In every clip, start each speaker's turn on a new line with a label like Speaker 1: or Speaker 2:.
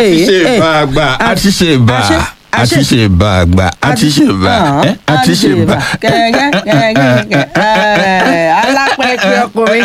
Speaker 1: ti ṣe
Speaker 2: Eh,
Speaker 1: bá a gbà a ti ṣe bá
Speaker 2: àṣẹ,
Speaker 1: a ti
Speaker 2: àṣẹ.
Speaker 1: ṣe bá a gbà a ti ṣe bá ẹ a ti ṣe bá.
Speaker 2: alápẹ̀kẹ̀ ọkùnrin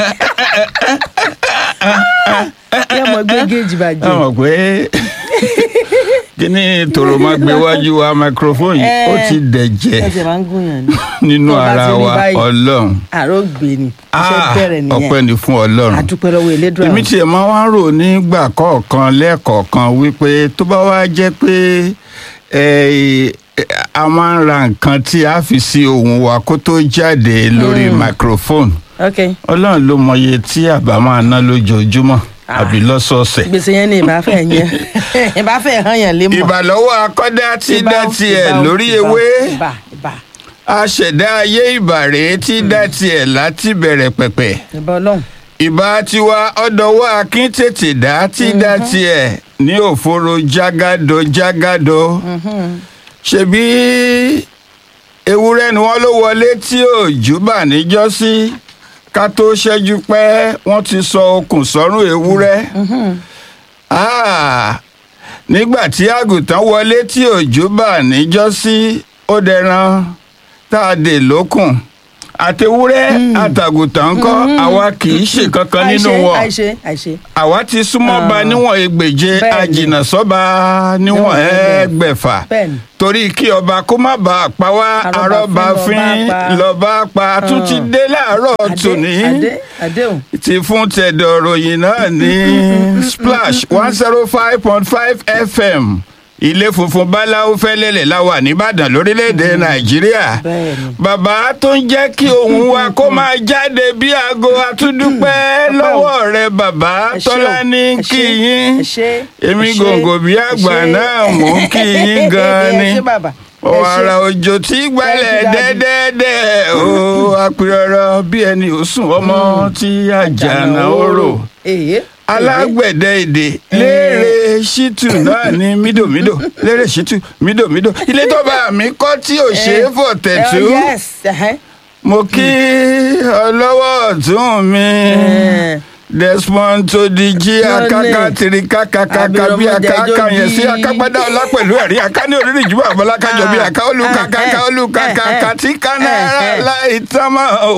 Speaker 2: yẹ mọ gbé géèjì
Speaker 1: ẹ
Speaker 2: bàjẹ́
Speaker 1: mọ̀ pé kíní tòrò máa gbé wájú wa microphone yìí ó ti dẹ̀jẹ̀
Speaker 2: ẹsẹ̀ máa ń gúnyàn ni
Speaker 1: nínú
Speaker 2: tó bá
Speaker 1: ara
Speaker 2: ti rí
Speaker 1: wa
Speaker 2: báyìí.
Speaker 1: ọlọ́run
Speaker 2: àrò gbé ni iṣẹ́
Speaker 1: Ah,
Speaker 2: bẹ̀rẹ̀
Speaker 1: ọpẹ́
Speaker 2: nìyẹn
Speaker 1: ni fún ọlọ́run
Speaker 2: àdúpẹ́ lọ́wọ́ elédùn
Speaker 1: èmi tiẹ̀ máa wá ń rò nígbà kọ̀ọ̀kan lẹ́ẹ̀kọ̀ọ̀kan wípé tó bá wá jẹ́ pé eh, a máa ń ra nǹkan tí a fi sí ohùn wa kó tó jáde lórí microphone
Speaker 2: ok
Speaker 1: ọlọ́run ló mọye tí àbá máa ná lójoojúmọ́
Speaker 2: Ah.
Speaker 1: àbí lọ́sọ̀ọ̀sẹ̀.
Speaker 2: gbèsè yẹn ni ìbáfẹ́ yẹn ìbáfẹ́ hàn yàn lé mọ̀
Speaker 1: ìbàlọ́wọ́ akọ́dá tí
Speaker 2: Ìbà
Speaker 1: dá
Speaker 2: ó,
Speaker 1: tiẹ̀
Speaker 2: ìbà ó,
Speaker 1: lórí
Speaker 2: ìbà ó,
Speaker 1: ewé
Speaker 2: ìbà ìbà
Speaker 1: aṣẹ̀dá ayé ìbàrẹ̀ tí dá tiẹ̀ láti bẹ̀rẹ̀ pẹ̀pẹ̀
Speaker 2: ìbà ọlọ́run
Speaker 1: ìbá tiwa ọ̀dọ̀wọ́ akin tètè dá tí dá tiẹ̀ ní òforo jágádó jágádó ṣebí ewúrẹ́ ni wọ́n ló wọlé tí òjú bà níjọ́sí ká tó ṣẹ́jú pẹ́ wọ́n ti sọ okùn sọ́rùn ewúrẹ́ Ah, nígbà tí àgùntàn wọlé tí òjú bà níjọ́sí ó dẹran tá a dè lókùn àtewúrẹ́ àtàgùntàn ńkọ́ àwa kì í ṣe kankan nínú
Speaker 2: àìṣe
Speaker 1: wọn
Speaker 2: àìṣe àìṣe
Speaker 1: àwa ti súnmọ́ ba
Speaker 2: Ah.
Speaker 1: níwọ̀n ẹgbèje
Speaker 2: Bẹ́ẹ̀ni.
Speaker 1: àjìnà sọ́ba níwọ̀n
Speaker 2: Níwọ̀n
Speaker 1: ẹgbẹ̀fà
Speaker 2: bẹ́ẹ̀ni
Speaker 1: torí kí ọba kó má bàa pa wá
Speaker 2: Arọ́ba
Speaker 1: arọ́ba
Speaker 2: fín
Speaker 1: fín
Speaker 2: lọ́ba pa.
Speaker 1: lọ́ba pa tún ti dé láàárọ̀
Speaker 2: Adé-
Speaker 1: tòní
Speaker 2: adé adéhùn
Speaker 1: ti fún tẹ̀dọ̀ ròyìn náà ní splash one zero five point five fm ilé funfun báláwo fẹ́lẹ́lẹ̀ la wà nìbàdàn lórílẹ̀‐èdè nàìjíríà
Speaker 2: bẹ́ẹ̀ni
Speaker 1: bàbá tó ń jẹ́ kí ohùn wa kó máa jáde bí aago àtúndúpẹ́ lọ́wọ́ rẹ bàbá
Speaker 2: Ẹ ṣé o,
Speaker 1: tọ́lá ní
Speaker 2: ẹ
Speaker 1: kí
Speaker 2: ṣé,
Speaker 1: yín
Speaker 2: ẹ ṣé,
Speaker 1: èmi
Speaker 2: ẹ ṣé,
Speaker 1: gòǹgò bí
Speaker 2: ẹ
Speaker 1: àgbà
Speaker 2: ṣé.
Speaker 1: náà mò ń kí yín gan ni
Speaker 2: ẹ ṣé bàbá ẹ ṣé.
Speaker 1: ọ̀rà òjò tí gbalẹ̀
Speaker 2: Thank you, Daddy.
Speaker 1: dẹ́dẹ́dẹ́ o apirọ̀rọ̀ bí ẹni ò sùn ọmọ tí àjànà orò
Speaker 2: èyí
Speaker 1: alágbẹ̀dẹ èdè léèrè ṣítù náà ní mídòmídò léèrè ṣítù mídòmídò ilé tó bá mi kọ́ tí ò ṣe é fò tẹ̀tú
Speaker 2: yes ẹhẹ́.
Speaker 1: mo kí ọlọ́wọ́ ọ̀tún mi
Speaker 2: Eh.
Speaker 1: desmond tó di jí akáká tiri kákákáká bí akáká yẹn sí akágbádá ọlá pẹ̀lú ẹ̀rí aká ní orílẹ̀ ìjùmọ̀ àbọ̀lákájọ bí aká olùkàkàkà olùkàkàkà tí kánára láì tán mọ́ o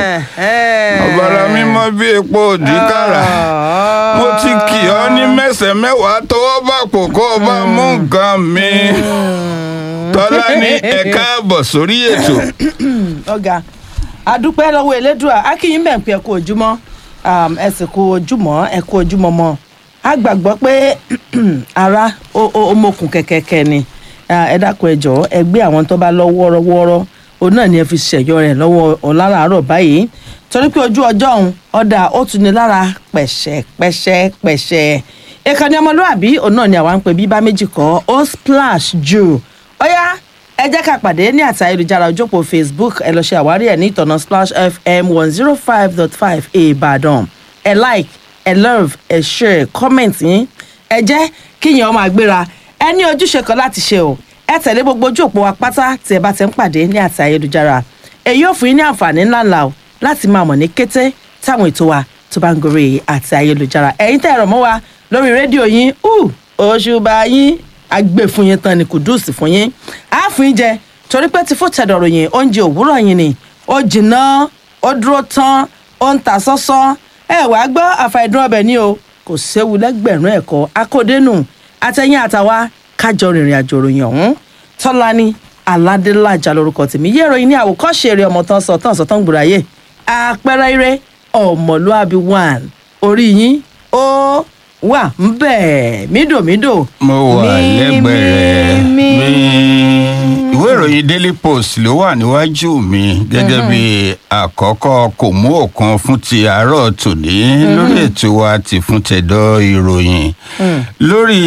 Speaker 1: ọ̀bàrà mímọ́ bí epo òdìkàrà mo ti kì ọ́ ní mẹ́sẹ̀ mẹ́wàá tọwọ́ bá kò kó o bá mú nǹkan mi tọ́lá ní ẹ̀ka àbọ̀ sórí ètò.
Speaker 2: ọ̀gá adúpẹ́ lọ́wọ́ elédùà akínyìn bẹ̀ ń pẹ́ kú ojúmọ́ um, ẹ sì kú ojúmọ́ ẹ kú ojúmọ́ mọ́ a gbàgbọ́ pé ara ó- ó ó mokùn kẹ̀kẹ́kẹ́ ni Ah, ẹ dákun ẹ jọ̀ọ́ ẹ gbé àwọn tó bá lọ wọ́ọ́rọ́wọ́ọ́rọ́ òun náà ni ẹ fi ṣẹ̀yọ rẹ̀ lọ́wọ́ ọ̀làràárọ̀ báyìí torí pé ojú ọjọ́ òun ọ̀dà ó tún ní lára pẹ̀ṣẹ̀ pẹ̀ṣẹ̀ pẹ̀ṣẹ̀ ìkànnì ọmọlúwàbí òun náà ni àwa ń pè bí bá méjì kọ́ ó splash jù ó yá ẹ jẹ́ ká pàdé ní àti ayélujára ojópò facebook ẹ lọ ṣe àwárí ẹ̀ ní ìtọ̀nà splash fm one zero five dot five ìbàdàn ẹ like ẹ love ẹ share comment yín ẹ jẹ́ kíyàn ọmọ àgbéra ẹ ní ojúṣe kan láti ṣe o ẹ tẹ̀lé gbogbo ojú òpó wa pátá tí ẹ bá ti ń pàdé ní àti ayélujára èyí ò fún yín ní àǹfààní ńláńlá o láti máa mọ̀ ní kété táwọn ètò wa tó bá ń gorí àti ayélujára ẹ̀yin tẹ́ ẹ̀rọ mọ́ wa lórí rédíò yín uh, òṣùbà yín agbè fún yín tán ni kùdùsì fún yín á fún yín jẹ torí pé tí fún tẹ̀dọ̀rọ̀ yín oúnjẹ òwúrọ̀ yín ni ó jìnnà ó dúró tán ó ń ta sọ́sọ́ ẹ wàá gbọ́ àfàìdún ọbẹ̀ ni o kò séwu lẹ́gbẹ̀rún ẹ̀kọ́ akódénù àtẹ̀yìn àtàwa kájọ rìnrìn àjò ròyìn ọ̀hún tọ́lání aládélájà lórúkọ tèmi yé ìròyìn ní àwòkọ́ṣe eré ọmọ tán sọ tán sọ tán gbòòráyè àpẹẹrẹ eré ọmọlúàbí one orí yín ó wà ń bẹ̀ mídòmídò
Speaker 1: mo wà
Speaker 2: mí,
Speaker 1: lẹ́gbẹ̀ẹ́
Speaker 2: mí,
Speaker 1: mi ìwé ìròyìn daily post ló wà níwájú mi gẹ́gẹ́ bí àkọ́kọ́ kò mú òkan fún ti àárọ̀ tòní lórí ètò wa ti fún tẹ̀dọ̀ ìròyìn lórí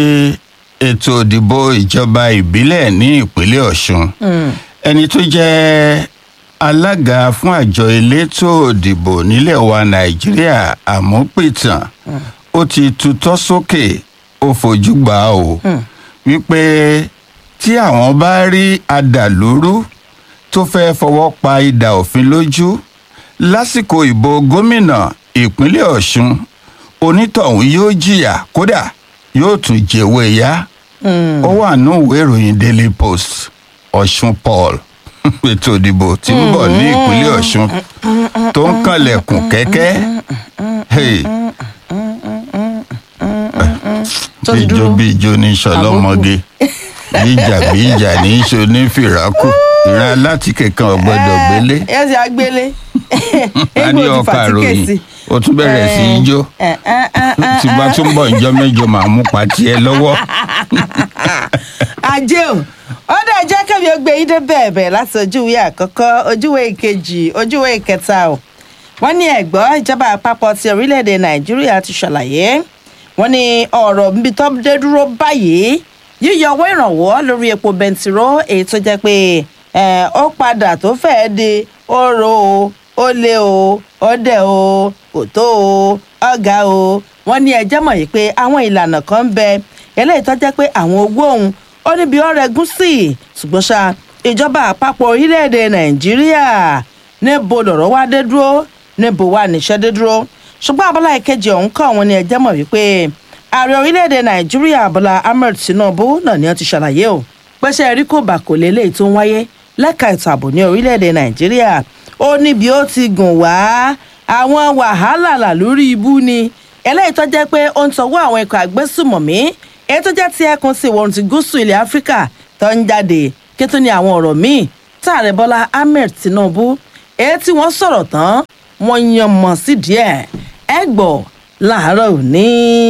Speaker 1: ètò ìdìbò ìjọba ìbílẹ̀ ní ìpínlẹ̀ ọ̀ṣun ẹni tó jẹ́ alága fún àjọ elétò ìdìbò nílẹ̀ wa nàìjíríà àmúpìtàn ó ti tutọ́ sókè ó fojú gbà á o wípé tí àwọn bá rí adàlúrú tó fẹ́ fọwọ́ pa idà òfin lójú lásìkò ìbò gómìnà ìpínlẹ̀ ọ̀ṣun onítọ̀hún yóò jìyà kódà yóò tún jẹ̀wé yá ó wà ní ìwé ìròyìn daily post ọ̀ṣun paul ètò ìdìbò tí ń bọ̀ ní ìpínlẹ̀ ọ̀ṣun tó ń kànlẹ̀kùn kẹ́kẹ́ Hey.
Speaker 2: Tó ti
Speaker 1: bíjó
Speaker 2: dúró.
Speaker 1: bíjó ní sọlọ́mọge bíjà bíjà ní í ṣe onífìràkù ìran alátìkè kan ọ̀gbọ́dọ̀ gbélé
Speaker 2: ẹ ṣe àgbélé
Speaker 1: a ní ọkà ròyìn o tún bẹ̀rẹ̀ sí í jó tí bá tún bọ̀ ìjọ mẹ́jọ màá mú pàtí ẹ lọ́wọ́.
Speaker 2: ajé o ó dẹ̀ jẹ́ kẹ́mi ó gbé yín dé bẹ̀ẹ̀bẹ̀ láti ojúwe àkọ́kọ́ ojúwe ìkejì ojúwe ìkẹta o wọ́n ní ẹ̀gbọ́n ìjọba àpapọ̀ ti orílẹ̀-èdè nàìjíríà ti ṣàlàyé wọ́n ní ọ̀rọ̀ níbi tó dé dúró báyìí yíyọ owó ìrànwọ́ lórí epo bẹntiró èyí tó jẹ́ pé ẹ̀, ó padà tó fẹ́ẹ́ di oró o ó lé o ó dẹ̀ o kò tó o ọ̀gá o wọ́n ní ẹjẹ́ mọ̀ yìí pé àwọn ìlànà kan ń bẹ eléyìí tó jẹ́ pé àwọn owó òun ó níbi ọ̀rẹ́ gún sí ṣùgbọ́n ṣá ìjọba àpapọ̀ orílẹ̀-èdè nàìjíríà níbo lọ̀rọ̀ wá dé dúró níbo wà níṣẹ́ dé dúró ṣùgbọ́n abala ìkejì ọ̀hún kọ́ wọn ni ẹjẹ́ mọ̀ wípé ààrẹ orílẹ̀-èdè nàìjíríà bọ́lá ahmed tinubu náà ni wọ́n ti ṣàlàyé o pẹ́sẹ́ rí kò bà kò lélẹ́yìí tó ń wáyé lẹ́ka ètò ààbò ní orílẹ̀-èdè nàìjíríà ó níbi ó ti gùn wá àwọn wàhálà là lórí ibú ni eléyìí tó jẹ́ pé ó ń tọwọ́ àwọn ikọ̀ àgbésùmọ̀mí èyí tó jẹ́ ti ẹkùn sí ìwọ̀rùn ti gúúsù ilẹ̀ áfíríkà tó ń jáde kí tó ní àwọn ọ̀rọ̀ míì táàrẹ bọ́lá ahmed tinubu èyí tí wọ́n sọ̀rọ̀ tán wọ́n yan mọ̀ sí díẹ̀ ẹ gbọ́ láàárọ̀ òní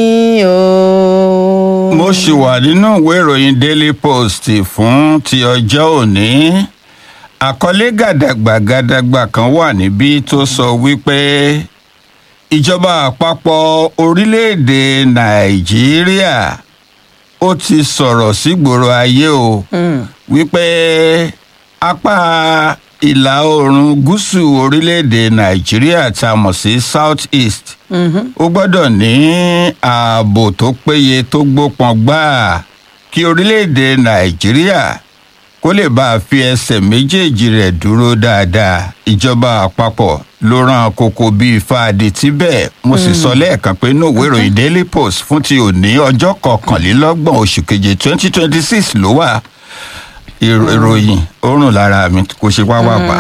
Speaker 2: o.
Speaker 1: mo ṣì wà nínú ìwé ìròyìn daily post fún ti ọjọ́ òní àkọlé gàdàgbà gàdàgbà kan wà níbí tó sọ wípé ìjọba àpapọ̀ orílẹ̀-èdè nàìjíríà ó ti sọ̀rọ̀ sígboro ayé o wípé apá ìlà oòrùn gúúsù orílẹ̀-èdè nàìjíríà tá a mọ̀ sí south east ó gbọ́dọ̀ ní ààbò tó péye tó gbópọn gbáà kí orílẹ̀-èdè nàìjíríà kó lè bá a fi ẹsẹ̀ méjèèjì rẹ̀ dúró dáadáa ìjọba àpapọ̀ ló rán kókó bíi fáadì tíbẹ̀ mo sì sọ lẹ́ẹ̀kan pé inú ìwé ìròyìn daily post fún ti òní ọjọ́ kọkànlélọ́gbọ̀n oṣù keje twenty twenty six ló wà ìrò- ìròyìn ó rùn lára mi kò ṣe wá wà pa.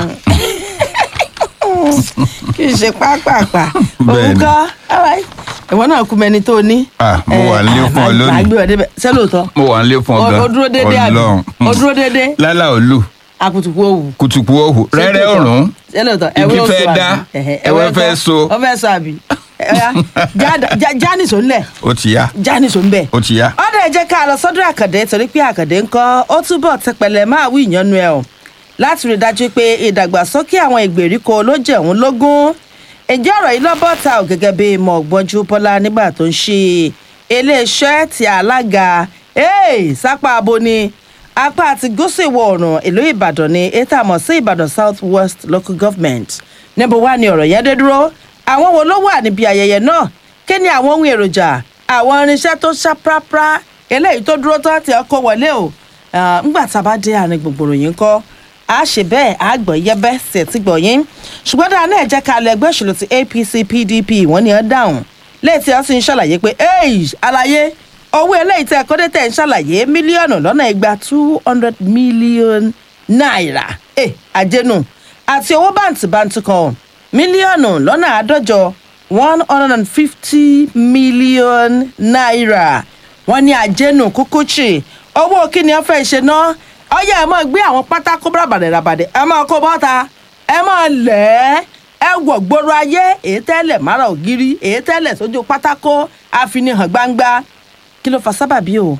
Speaker 2: kì í ṣe pápápá
Speaker 1: Bẹ́ẹ̀ni.
Speaker 2: òun kọ́ alright. ìwọ náà kú mẹni tó ní.
Speaker 1: Ah, mo wà nílé fún ọ lónìí.
Speaker 2: àgbẹ̀ ọ̀dẹ́bẹ̀ ṣé lóòótọ́
Speaker 1: mo wà nílé fún
Speaker 2: O-
Speaker 1: ọgá
Speaker 2: o dúró déédéé àbí? O dúró déédéé?
Speaker 1: lálá òlu
Speaker 2: akutuku òwú.
Speaker 1: kùtùkù òhù
Speaker 2: Ṣé
Speaker 1: rẹ́rẹ́
Speaker 2: lóòótọ́?
Speaker 1: òrùn
Speaker 2: ṣé lóòótọ́
Speaker 1: Igi
Speaker 2: ẹ̀wẹ́
Speaker 1: fẹ́
Speaker 2: oṣù
Speaker 1: dá,
Speaker 2: àbí? Ẹ̀hẹ̀,
Speaker 1: ẹ̀wẹ́ fẹ́
Speaker 2: kọ́?
Speaker 1: so.
Speaker 2: ọ fẹ́ so àbí. Ẹ̀yà, já- já- jánísò ńlẹ̀
Speaker 1: ó ti yá
Speaker 2: jánísò ńbẹ̀.
Speaker 1: ó ti yá.
Speaker 2: ọ̀dọ̀ ẹ jẹ́ ká lọ sọ́dọ̀ àkàndé torí pé àkàndé ń kọ́ ó túbọ̀ tẹpẹlẹ máa wí ìyanu ẹ̀ o láti rí i dájú pé ìdàgbàsókè àwọn ìgbèríko ló jẹ́ òun lógún ǹjẹ́ ọ̀rọ̀ yìí lọ́bọ̀ ta ò gẹ́gẹ́ bí mọ̀gbọ́njú bọ́lá nígbà tó ń ṣe iléeṣẹ́ ti alága hey, sápá abo ni apá àti gúúsù ìwọ̀ oòrùn ìlú ìbàdàn ni ètò àmọ̀ sí ìbàdàn south west local government níbo wá ni ọ̀rọ̀ yẹn dé dúró àwọn wo ló wà níbi ayẹyẹ náà kí ni àwọn ohun èròjà àwọn irinṣẹ́ tó ṣá prápra eléyìí tó dúró tán tí ọkọ̀ wọlé o Ah, ńgbà tá a bá dé àárín gbogbooro yìí ń kọ́ a ṣe bẹ́ẹ̀ a gbọ́ yẹ́bẹ́ sí ẹ̀tí gbọ̀ yín ṣùgbọ́n dáa náà jẹ́ ká lọ ẹgbẹ́ òṣèlú ti apc pdp wọ́n ní ẹ dáhùn lẹ́yìn tí wọ́n sì ń ṣàlàyé pé ẹ́ẹ̀ àlàyé owó eléyìí tẹ́ ẹ̀kọ́ dé tẹ̀ ń ṣàlàyé mílíọ̀nù lọ́nà igba two hundred million naira ẹ̀ àjẹnù àti owó bàǹtìbàǹtì kan mílíọ̀nù lọ́nà àádọ́jọ one hundred and fifty million naira wọ́n ní àjẹnù kúkúchì owó kí ni wọ́n fẹ́ ṣe ná ọyẹ ẹ máa gbé àwọn pátákó bàràbàdẹ ràbàdẹ ẹ máa kó bọ́ta ẹ máa lẹ̀ ẹ́ ẹ wọ̀ gbòòrò ayé èyí tẹ́lẹ̀ mára ògiri èyí tẹ́lẹ̀ sójú pátákó àfinihàn gbangba kí ló fa sábàbí o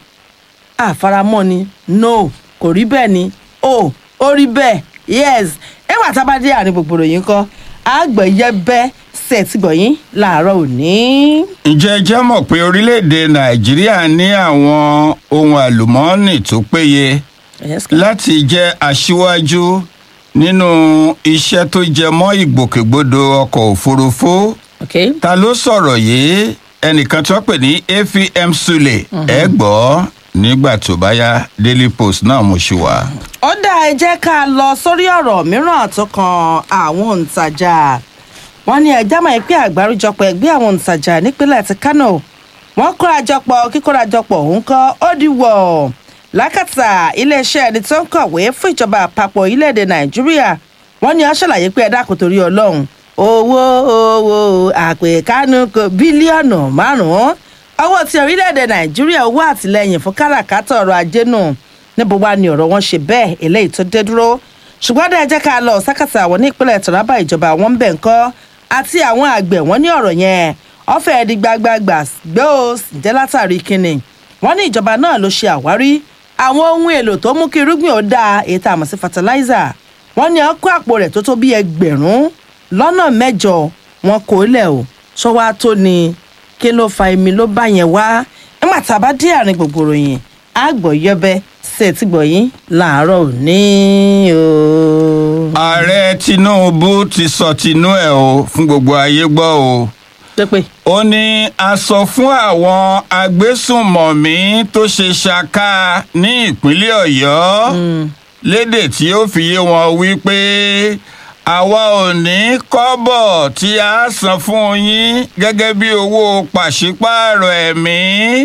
Speaker 2: àfaramọ́ ni no kò rí bẹ́ẹ̀ ni o ó rí bẹ́ẹ̀ yes ẹwà tá a bá dé àárín gbogbo ròyìn kọ́ àgbẹ̀yẹ bẹ́ sẹ̀tìgbọ̀yìn làárọ̀ òní.
Speaker 1: ǹjẹ́ ẹ jẹ́ mọ̀ pé orílẹ̀-èdè nàìjíríà ní àwọn ohun àlùmọ́ọ́nì tó péye
Speaker 2: Yes, ka.
Speaker 1: láti jẹ́ aṣíwájú nínú iṣẹ́ tó jẹ mọ́ ìgbòkègbodò ọkọ̀ òfurufú
Speaker 2: okay.
Speaker 1: ta ló sọ̀rọ̀ yìí ẹnìkan tó pè ní afm sule ẹ gbọ́ nígbà tó bá yá daily post náà mo ṣì wà.
Speaker 2: ó dá ẹ jẹ́ ká lọ sórí ọ̀rọ̀ mìíràn tó kan àwọn òǹtajà wọ́n ní ẹjẹ́ mọ̀ pé àgbáríjọpọ̀ ẹgbẹ́ àwọn òǹtajà nípínlẹ̀ ti kánò wọ́n kórajọpọ̀ kíkórajọpọ̀ òun kọ́ ó di wọ̀ lákàtà iléeṣẹ́ ẹni tó ń kọ̀wé fún ìjọba àpapọ̀ orílẹ̀-èdè nàìjíríà wọ́n ní ó ṣàlàyé pé ẹ dákun torí ọlọ́run owó owó àpèkánu kò bílíọ̀nù márùn-ún owó ti orílẹ̀-èdè nàìjíríà owó àtìlẹyìn fún káràkátà ọrọ̀ ajé nù níbo wá ni ọ̀rọ̀ wọn ṣe bẹ́ẹ̀ eléyìí tó dé dúró ṣùgbọ́n dẹ́ jẹ́ ká lọ sákàtà àwọn ní ìpínlẹ̀ taraba ìjọba àwọn ń bẹ̀ ń kọ́ àti àwọn àgbẹ̀ wọn ní ọ̀rọ̀ yẹn ọ̀fẹ́ di gbagbagbà gbé o jẹ́ látàrí kínni wọ́n ní ìjọba náà ló ṣe àwárí àwọn ohun èlò tó mú kí irúgbìn ó dáa èyí tá a mọ̀ sí fertilizer wọ́n ní ọkọ̀ àpò rẹ̀ tó tó bí ẹgbẹ̀rún lọ́nà mẹ́jọ wọn kò lẹ̀ o ṣọwọ́ tó ni kí ló fa èmi ló bá yẹn wá nígbà tá a bá dé àárín gbogbo ròyìn àgbọ̀ yọbẹ ṣe ti gbọ̀ yín làárọ̀ òní o.
Speaker 1: ààrẹ tinubu ti sọ tinú ẹ o fún gbogbo ayé gbọ́ o
Speaker 2: pépè
Speaker 1: ó ní a sọ fún àwọn agbésùnmọ̀mí tó ṣe ṣaka ní ìpínlẹ̀ ọ̀yọ́ lédè tí ó fi yé wọn wípé àwa ò ní kọ́bọ̀ tí a san fún yín gẹ́gẹ́ bí owó pàṣípààrọ̀ ẹ̀mí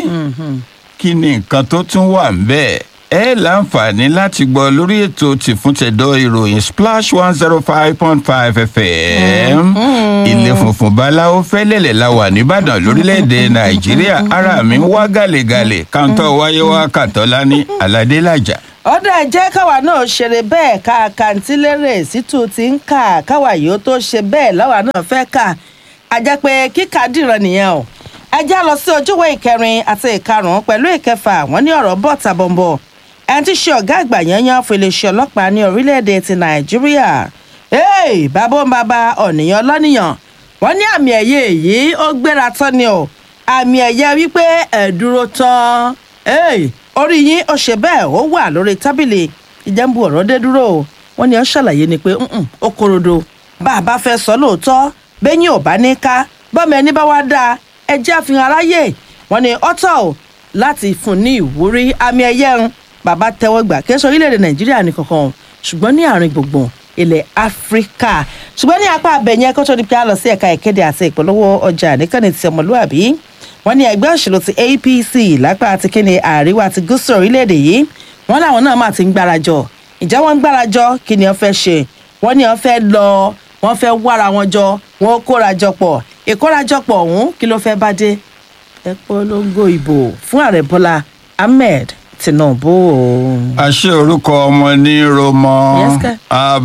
Speaker 1: kí ni nǹkan tó tún wà ń bẹ́ẹ̀ ẹ láǹfààní láti gbọ́ lórí ètò tìfúntẹ̀dọ̀ ìròyìn splash one zero five point five fm ilé funfun báláwo fẹ́lẹ́lẹ̀ la wà nìbàdàn lórílẹ̀‐èdè nàìjíríà ara mi ń wá gàlégàlé káńtọ́ wáyé wá kàtọ́lá ní aládélájà.
Speaker 2: ọ̀dà jẹ́ káwa náà ṣeré bẹ́ẹ̀ ká kàǹtílérè sítú ti ń kà káwa yìí ó tó ṣe bẹ́ẹ̀ láwa náà fẹ́ kà á jẹ́ pé kíkà dìran nìyẹn o ẹ já lọ sí ojúwé ìkẹrin àti ìkarùn-ún pẹ̀lú ìkẹfà wọ́n ní ọ̀rọ̀ bọ̀ tàbọ̀nbọ̀ ẹni tí ṣe ọ̀gá àgbà yanyan fún iléeṣẹ́ ọlọ́pàá ní orílẹ̀-èdè ti nàìjíríà hey, bàbá ń bàbá ọ̀nìyàn lọ́nìyàn wọ́n ní àmì ẹ̀yẹ èyí ó gbéra tán ni o àmì ẹ̀yẹ wípé ẹ̀ dúró tán hey, orí yín ó ṣe bẹ́ẹ̀ ó wà lórí tábìlì ìjẹ́nbu ọ̀rọ̀ dé dúró o wọ́n ní ó ṣàlàyé ni pé "Mm-mm, ó korodo bá a bá fẹ́ sọ lóòótọ́ bẹ́yìn ò bá ní ká bọ́mọ ẹni bá wá dáa ẹ jẹ́ àfihàn aráyè wọ́n ní ọ́tọ̀ o láti fún ní ìwúrí àmì ẹ̀yẹ ń bàbá tẹ́wọ́ gbà kí ẹ sọ orílẹ̀-èdè nàìjíríà nìkankan o ṣùgbọ́n ní àárín gbùngbùn ilẹ̀ áfíríkà ṣùgbọ́n ní apá abẹ̀yẹn kó tó di pé a lọ sí ẹ̀ka ìkéde àti ìpolówó ọjà nìkànnì ti ọmọlúàbí wọ́n ní ẹgbẹ́ òṣèlú ti apc lápá àti kíni àríwá ti gúúsù orílẹ̀-èdè yìí wọ́n láwọn náà máa ti ń gbárajọ ìjẹ́ wọ́n ń gbárajọ kí ni wọ́n fẹ́ ṣe wọ́n ní wọ́n fẹ́ lọ wọ́n fẹ́ wára wọn jọ wọ́n kórajọ pọ̀ ìkórajọpọ̀ ọ̀hún kí ló fẹ́ bá dé ẹ polongo ìbò fún ààrẹ bọ́lá ahmed tinubu o.
Speaker 1: àṣé orúkọ ọmọ ní romọ
Speaker 2: Yes, sir.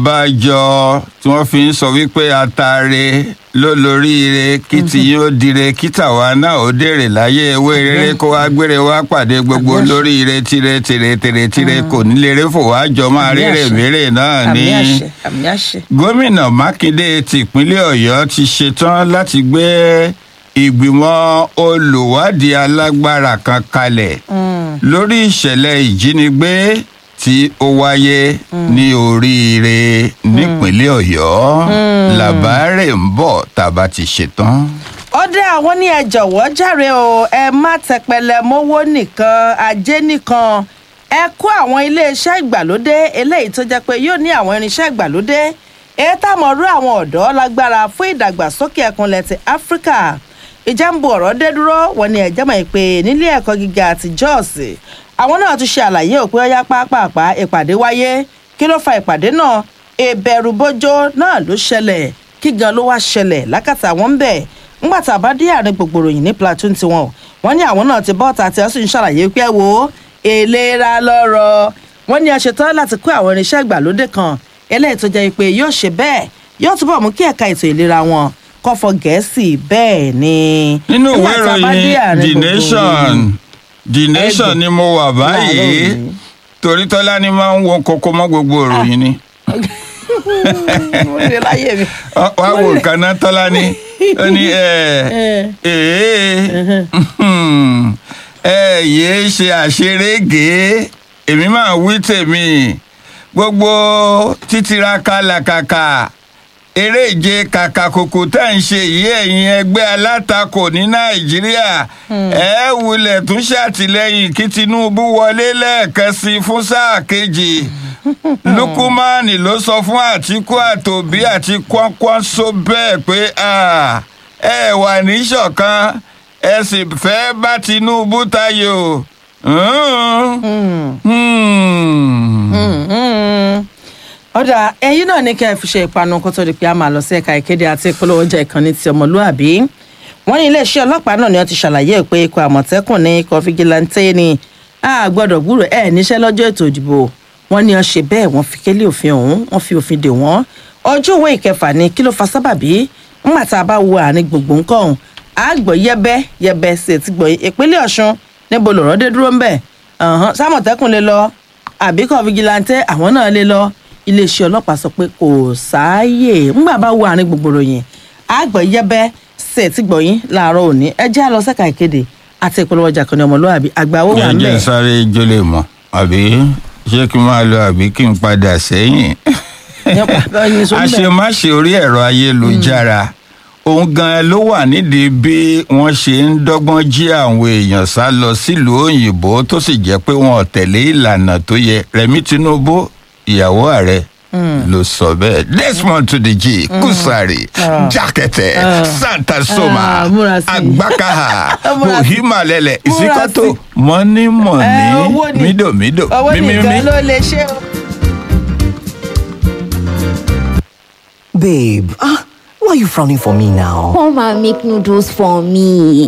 Speaker 1: abájọ tí wọn fi ń sọ wípé atare ló lóríire kí tí yóò dire kí tàwa náà ó dèrè láyé ewé rere kó wá gbére wá pàdé gbogbo
Speaker 2: Àmì àṣẹ.
Speaker 1: lóríire tire tire tire tire kò ní lè réfò wá jọ máa
Speaker 2: Àmì
Speaker 1: rere
Speaker 2: àṣẹ.
Speaker 1: mèrè náà ní.
Speaker 2: àmì àṣẹ àmì àṣẹ.
Speaker 1: gómìnà mákindé tìpínlẹ̀ ọ̀yọ́ ti ṣetán láti gbé ìgbìmọ̀ olùwádìí alágbára kan kalẹ̀ lórí ìṣẹ̀lẹ̀ ìjínigbé tí ó wáyé ní oríire nípínlẹ̀ ọ̀yọ́ làbárè ń bọ̀ tàbá ti ṣetán.
Speaker 2: ó dé àwọn ní ẹ jọ̀wọ́ jàre o ẹ má tẹpẹlẹ mówó nìkan ajé nìkan ẹ kó àwọn iléeṣẹ́ ìgbàlódé eléyìí tó jẹ́ pé yóò ní àwọn irinṣẹ́ ìgbàlódé èyí táwọn rú àwọn ọ̀dọ́ lágbára fún ìdàgbàsókè ẹkùnlẹ̀ ti áfíríkà ìjẹ́nbu ọ̀rọ̀ dé dúró wọn ni ẹ̀jẹ̀ mọ̀ pé nílé ẹ̀kọ́ gíga àti jọ́ọ̀sì àwọn náà tún ṣe àlàyé òpin ọyá pápápá ìpàdé wáyé kí ló fa ìpàdé náà ìbẹ̀rù bójó náà ló ṣẹlẹ̀ kí gan ló wá ṣẹlẹ̀ lákàtà wọn ń bẹ̀ ńgbà tá a bá dé àárín gbogbo ròyìn ní platoon tiwọn wọn ní àwọn náà ti bọ́ọ̀tà tí wọ́n sì ń ṣàlàyé pé ẹ wo ìlera lọ́rọ̀ wọn ní a ṣetán láti kó àwọn irinṣẹ́ ìgbàlódé kan eléyìí tó jẹ́ pé yóò ṣe bẹ́ẹ̀ yóò túbọ̀ mú kí ẹ̀ka ètò ìlera wọn kọ́fọ́ gẹ̀ẹ́sì bẹ́ẹ̀ ni.
Speaker 1: nínú ìwé
Speaker 2: Nígbà tá a bá dé
Speaker 1: ìròyìn
Speaker 2: àárín
Speaker 1: the
Speaker 2: gbogbo
Speaker 1: nation
Speaker 2: ròyìn,
Speaker 1: the nation
Speaker 2: Ẹgbẹ́.
Speaker 1: ni mo wà báyìí
Speaker 2: Láàárọ̀ òní.
Speaker 1: torí tọ́lá ni máa ń wo kókó mọ́ gbogbo ìròyìn ni.
Speaker 2: mo rí i láyé mi.
Speaker 1: Ọ- wá wo nǹkan náà tọ́lá ni ó ní ẹ ẹ ẹ yéé ṣe àṣerége èmi máa wí tèmi gbogbo títiraka làkàkà eré ìje kàkàkùkù tá à ń ṣe yìí ẹ̀yin ẹgbẹ́ alátakò ní nàìjíríà ẹ wulẹ̀ tún ṣàtìlẹ́yìn kí tinubu wọlé lẹ́ẹ̀kan sí i fún sáà kejì lukumani ló sọ fún àtìkú àtòbí àti kwánkwanso bẹ́ẹ̀ pé ah, ẹ wà ní ṣọ̀kan ẹ sì fẹ́ bá tinubu tayò. Hmm. Hmm.
Speaker 2: ọ̀dà ẹ̀yin náà ní kẹ́ ẹ fi ṣe ìpanu kó tó di pé a máa lọ sí ẹ̀ka ìkéde àti ìpolówó ọjà ìkànnì ti ọmọlúàbí wọ́n ní iléeṣẹ́ ọlọ́pàá náà ni wọ́n ti ṣàlàyé pé ikọ̀ àmọ̀tẹ́kùn ní ikọ̀ fìgìláńtẹ́ ni a gbọ́dọ̀ gbúrò ẹ̀ níṣẹ́ lọ́jọ́ ètò ìdìbò wọ́n ní wọ́n ṣe bẹ́ẹ̀ wọ́n fi kélé òfin ọ̀hún wọ́n fi òfin dè wọ́n ọjọ́ òwe ìkẹfà ni kí ló fa sábàbí ńgbà tá a bá wo àárín gbogbo nǹkan ọ̀hún a gbọ́ yẹ́bẹ́ yẹ́bẹ́ sí ti gbọ́ ìpínlẹ̀ ọ̀ṣun níbo lọ̀rọ̀ dé dúró ńbẹ̀ ọ̀hún sámọ̀tẹ́kùn lè lọ àbíkọ̀ fìgìláńtẹ́ àwọn náà lè lọ iléeṣẹ́ ọlọ́pàá sọ pé kò sáàyè ńgbà bá wo àárín gbogbo ròyìn àgbọ̀ yẹ́bẹ́ ṣe ti gbọ̀yìn láàárọ̀ òní ẹ jẹ́ àlọ́ sẹ́ka ìkéde àti ìpolówó ọjà kan ní ọmọlúwàbí àgbà owó wà ń
Speaker 1: jẹ́
Speaker 2: bẹ̀.
Speaker 1: sáré jólè mọ́ àbí ṣé kí n máa lọ àbí kí n padà sẹ́yìn. àṣemáṣe orí ẹ̀rọ ayélujára òun gan ló wà nídìí bí wọ́n ṣe ń dọ́gbọ́n jí àwọn èèyàn sá lọ sílùú òyìnbó tó sì jẹ́ pé wọn ò tẹ̀lé ìlànà tó yẹ rẹmi tinubu ìyàwó ààrẹ ló sọ bẹ́ẹ̀ desmond tudeji kusari jakete santa soma
Speaker 2: Ah, múra sí i.
Speaker 1: agbakaha
Speaker 2: Múra sí i.
Speaker 1: ohima lẹlẹ
Speaker 2: Múra
Speaker 1: ìsíkọ́tò
Speaker 2: sí i.
Speaker 1: mọ́nímọ́ní
Speaker 2: Ẹ, owó ni-
Speaker 1: mídòmídò
Speaker 2: owó
Speaker 1: mímímí.
Speaker 2: nìkan ló lè ṣe o.
Speaker 3: Babe, ah, why are you frowning for me now?
Speaker 4: Come and make noodles for me.